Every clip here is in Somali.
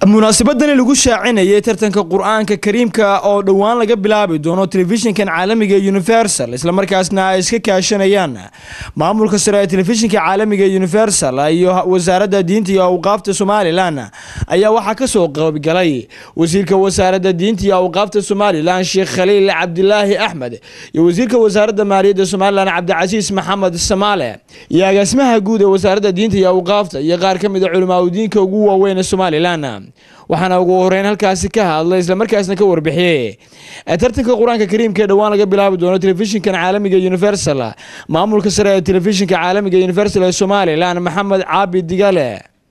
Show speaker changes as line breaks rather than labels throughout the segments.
munaasabadani lagu shaacinayay tartanka qur-aanka kariimka oo dhowaan laga bilaabi doono telefishinkan caalamiga ee universal islamarkaasna ay iska kaashanayaan maamulka sare ee telefishinka caalamiga ee universal iyo wasaaradda diinta iyo awqaafta somalilan ayaa waxaa kasoo qaybgalay wasiirka wasaaradda diinta iyo awqaafta somalilan sheekh khaliil cabdilaahi axmed iyo wasiirka wasaaradda maaliyadda somalilan cabdicasiis maxamed samaale iyo agaasimaha guud ee wasaaradda diinta iyo awqaafta iyo qaar ka mid a culimaadudiinka ugu waaweyn ee somalilan waxaana ugu horeyn halkaasi ka hadlay islamarkaasna ka warbixiyey tartanka qur-aanka kariimka ee dhowaan laga bilaabi doono telefishinkan caalamiga universal maamulka sare ee telefishinka caalamiga universal ee somalilan maxamed caabi digale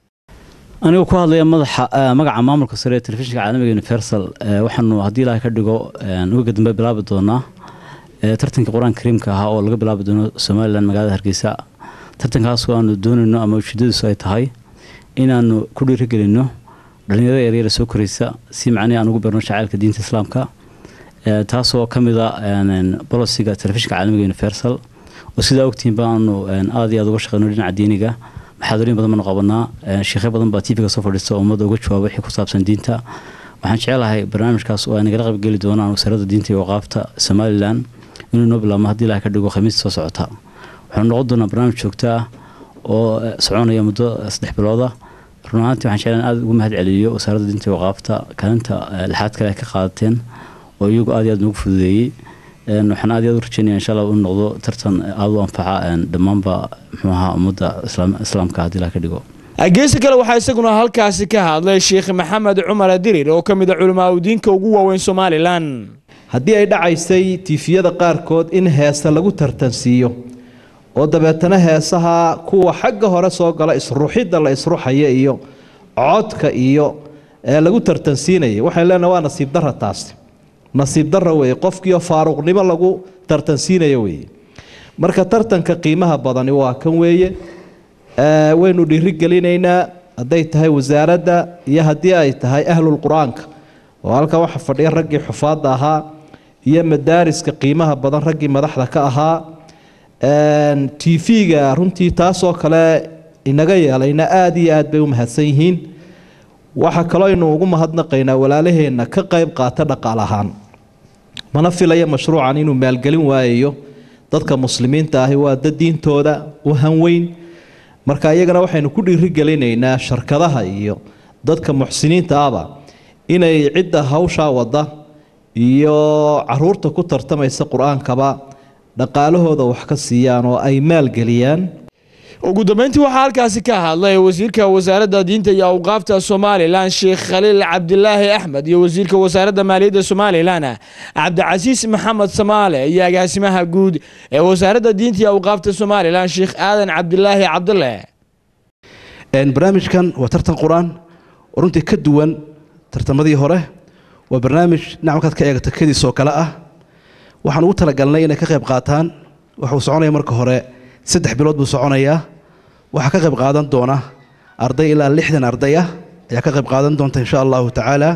anigoo ku hadlaya madaxa magaca maamulka sare ee telefishinka caalamiga universal waxaanu haddii ilaahay ka dhigo uga dambe bilaabi doonaa tartanka qur-aanka kariimka ahaa oo laga bilaabi doono somalilan magaalada hargeysa tartankaas oo aanu doonayno ama ujeedadiisu ay tahay inaanu ku dhiirigelino dhalinyarada yaryara soo koraysa si macnihi aan ugu beerno shacaylka diinta islaamka taasoo ka mid a bolosiga telefishinka caalamiga universal oo sidaa ogtihiin baanu aad iyo aad uga shaqeyno dhinaca diiniga maxaadooyin badan baanu qabanaa sheekhe badan baa tvga soo fadhiista oo ummadda uga jawaaba wixii ku saabsan diinta waxaan jecelahay barnaamijkaas oo ay nagala qaybgeli doonaan wasaaradda diinta iyo waqaafta somalilan inuu noo bilaabmo haddii ilaha ka dhigo khamiista soo socota waxaanu noqon doonaa barnaamij joogto ah oo soconaya muddo saddex bilooda run ahaantii waxaan jeclaan aad ugu mahad celiyo wasaaradda diinta waqaafta kaalinta lixaad kale ay ka qaadateen oo iyagu aad iyo aad noogu fududeeyey waxaan aad iyo aad u rajeynaya insha allah uu noqdo tartan aada u anfaca dhammaanba muxuu ahaa ummadda islaamka haddii ilaha ka dhigo
geesi kale waxaa isaguna halkaasi ka hadlay sheekh maxamed cumar dirir oo ka mid a culimaadudiinka ugu waaweyn somalilan
haddii ay dhacaysay tiifiyada qaarkood in heese lagu tartansiiyo oo dabeetana heesaha kuwa xagga hore soo gala isruxidda la isruxaya iyo codka iyo lagu tartansiinaya waxaan leenahay waa nasiib dara taasi nasiib dara weeye qofkiio faaruqnimo lagu tartansiinaya weeye marka tartanka qiimaha badani waa kan weeye waynu dhiirigelinaynaa hadday tahay wasaaradda iyo haddii ay tahay ahlul qur-aanka oo halkan waxa fadhiya raggii xufaadda ahaa iyo madaariska qiimaha badan raggii madaxda ka ahaa tv-ga runtii taasoo kale inaga yeelayna aada iyo aad bay u mahadsan yihiin waxaa kaloo aynu ugu mahadnaqaynaa walaalaheenna ka qayb qaata dhaqaal ahaan mana filaya mashruucan inuu maalgelin waayayo dadka muslimiinta ahi waa dad diintooda u hanweyn marka iyagana waxaynu ku dhiirigelinaynaa sharkadaha iyo dadka muxsiniinta ahba inay cidda hawshaa wada iyo caruurta ku tartamaysa qur-aankaba dhaqaalahooda wax ka siiyaan oo ay maalgeliyaan
ugu dambeyntii waxaa halkaasi ka hadlay wasiirka wasaaradda diinta iyo awqaafta somalilan sheekh khaliil cabdilaahi axmed iyo wasiirka wasaaradda maaliyadda somalilan cabdicasiis maxamed samaale iyo agaasimaha guud ee wasaaradda diinta iyo awqaafta somalilan sheekh aadan cabdilaahi cabdile
barnaamijkan waa tartan qur-aan oo runtii ka duwan tartamadii hore waa barnaamij dhinac markaad ka eegata kadiisoo kale ah waxaan ugu talagalnay inay ka qayb qaataan waxuu soconaya marka hore saddex bilood buu soconayaa waxaa ka qayb qaadan doona arday ilaa lixdan arday ah ayaa ka qayb qaadan doonta insha allahu tacaala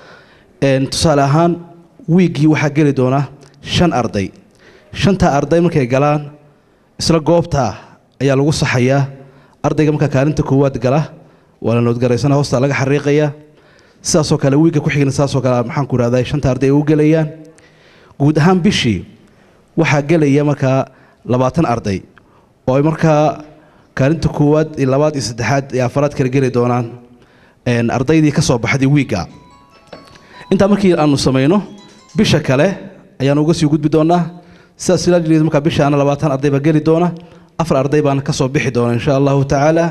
tusaale ahaan wiiggii waxaa geli doona shan arday shantaa arday markay galaan isla goobtaa ayaa lagu saxayaa ardayga markaa kaalinta koowaad gala waa la noodgaraysana hoostaa laga xariiqaya sidaasoo kale wiigga ku xigna sidaasoo kale maxaan ku ihahdaa shanta arday ay u gelayaan guud ahaan bishii waxaa gelaya markaa labaatan arday oo ay markaa kaalinta koowaad iyo labaad iyo saddexaad iyo afaraad kala geli doonaan ardaydii ka soo baxday wiigga intaa markii aanu samayno bisha kale ayaanu uga sii gudbi doonaa sidaas ilaa markaa bishaana labaatan arday baa geli doona afar arday baana ka soo bixi doona insha allahu tacaala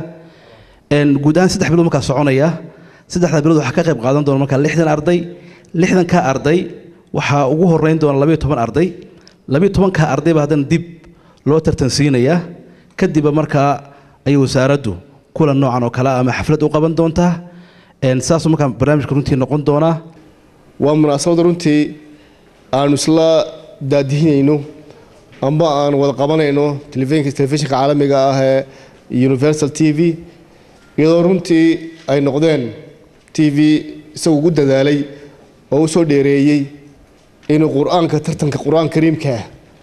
guud ahaan saddex bilood markaa soconaya saddexdaa bilood waxaa ka qayb qaadan doona markaa lixdan arday lixdankaa arday waxaa ugu horeyn doona labayo toban arday labayo tobankaa ardayba haddana dib loo tartansiinayaa kadibba markaa ayay wasaaraddu kulan noocan oo kale ama xaflad u qaban doontaa saasuu markaa barnaamijka runtii noqon doonaa
waa munaasabad runtii aanu isla daadihinayno amba aan wada qabanayno telefishinka caalamiga ah ee universal t v iyadoo runtii ay noqdeen t v isagu ugu dadaalay oo u soo dheereeyey inuu qur-aanka tartanka qur-aan kariimkaa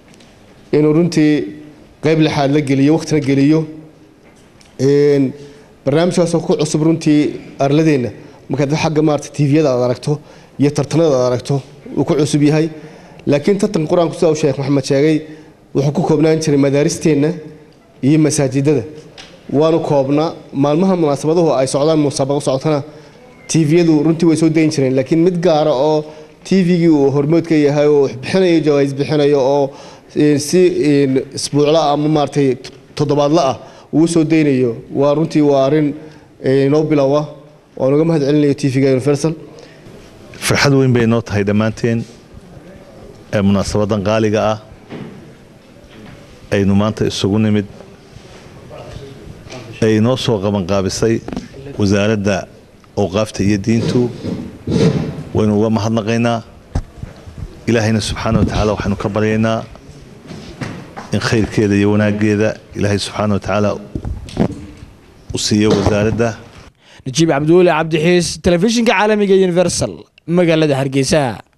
inuu runtii qayb lixaad la geliyo wakhtina geliyo barnaamijkaasoo ku cusub runtii arladeenna markaad xagga maarata tviyada aad aragto iyo tartanada aad aragto uu ku cusub yahay laakiin tartanka qur-aanku sida uu sheekh maxamed sheegay wuxuu ku koobnaan jiray madaaristeenna iyo masaajidada waanu koobnaa maalmaha munaasabaduhu ay socdaan musaabaqo socotana tviyadu runtii way soo dayin jireen laakiin mid gaara oo tvgii uu hormoodka yahay oo bixinayo jawaais bixinayo oo si isbuucla ama maaratay toddobaadla ah uu soo daynayo waa runtii waa arrin inoo bilowa waan uga mahad celinayo tvga universal
farxad weyn bay noo tahay dhammaanteen ee munaasabadan qaaliga ah aynu maanta isugu nimid ay noo soo qabanqaabisay wasaaradda awqaafta iyo diintu waynu uga mahadnaqaynaa ilaahayna subxaana wa tacaala waxaynu ka baryaynaa in khayrkeeda iyo wanaaggeeda ilaahay subxaana wa tacaala u siiyo wasaaradda
najiib cabdiweli cabdixiis telefishinka caalamiga universal magaalada hargeysa